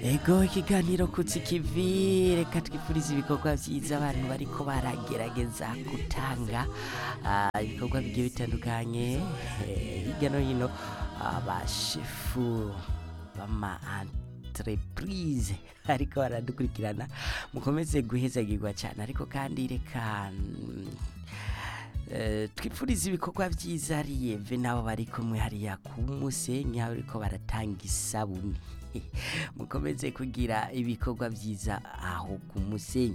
yego ikiganiro kutsi kivi reka twifurize ibikorwa byiza abantu bariko baragerageza gutanga ah, ibikorwa bigiye bitandukanye eh, hirya no hino abashefu bama entreprise ariko baradukurikirana mukomeze guhezagirwa cyane ariko kandi reka mm, Eh, twifuriza ibikorwa byiza riyeve n'abo bari kumwe hariya ku musenyi aho bariko baratanga isabune mukomeze kugira ibikorwa byiza aho ku musenyi